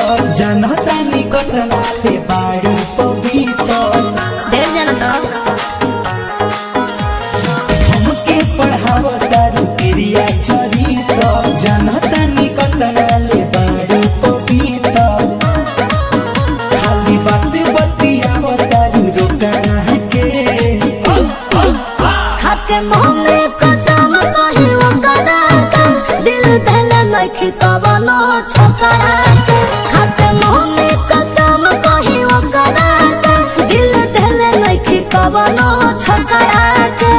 जनता निकट लाले बाड़ू पवित्र ढेर जाना तो हमके पढ़ावता रुकिरिया चरित्र जनता निकट लाले बाड़ू पवित्र खाली बात बतियावता रोकना के खाके मुंह में कसम कही वो कराता दिल धल नखी कवनो छोकरा के खाके मुंह में कसम कही वो कराता दिल धल नखी कवनो छोकरा के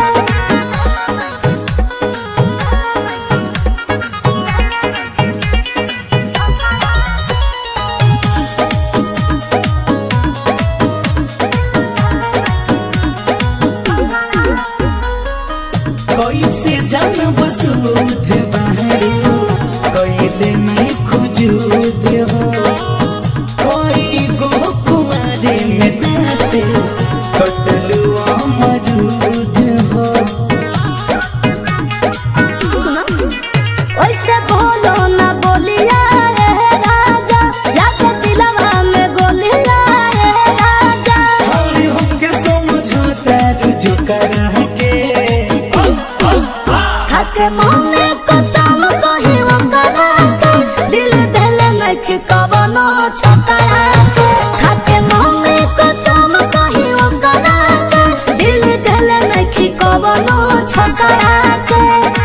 कैसे जानब सूद बाहरी कैले नहीं खुजूद हो कोई गो कुमारे में नाते कटलू अमरूद हो सुनो ओइसे बोलो ना बोलिया रे राजा जाके दिलवा में गोलिया रे राजा हर हमके समझौता रुजू करा के खाके मुंह में कसम कही वो कराता दिल धल नखी कवनो छोकरा के खाके मुंह में कसम कही वो कराता दिल धल नखी कवनो छोकरा के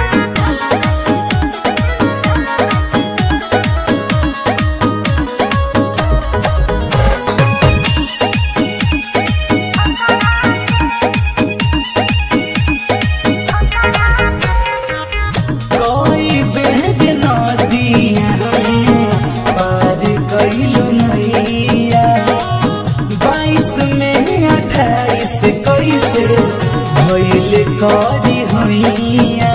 कोई बेद नदिया पार कैलू नैया बाईस में अट्ठाईस कैसे भैल करी हैया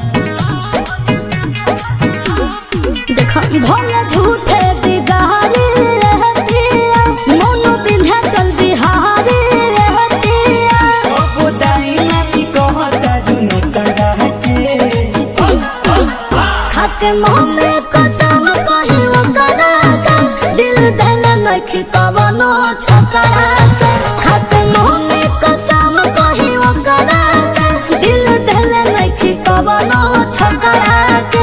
देखो भोले झूठे बिगारी रहतिया मोनो बिंध्या चल बिहारी रहतिया कबो दाइना नी कहता दुनु करा के खाके मुंह में कसम कही वो कराता दिल धल नखी कवनो छोकरा के खाके मुंह में कसम कही वो कराता दिल धल नखी कवनो छोकरा के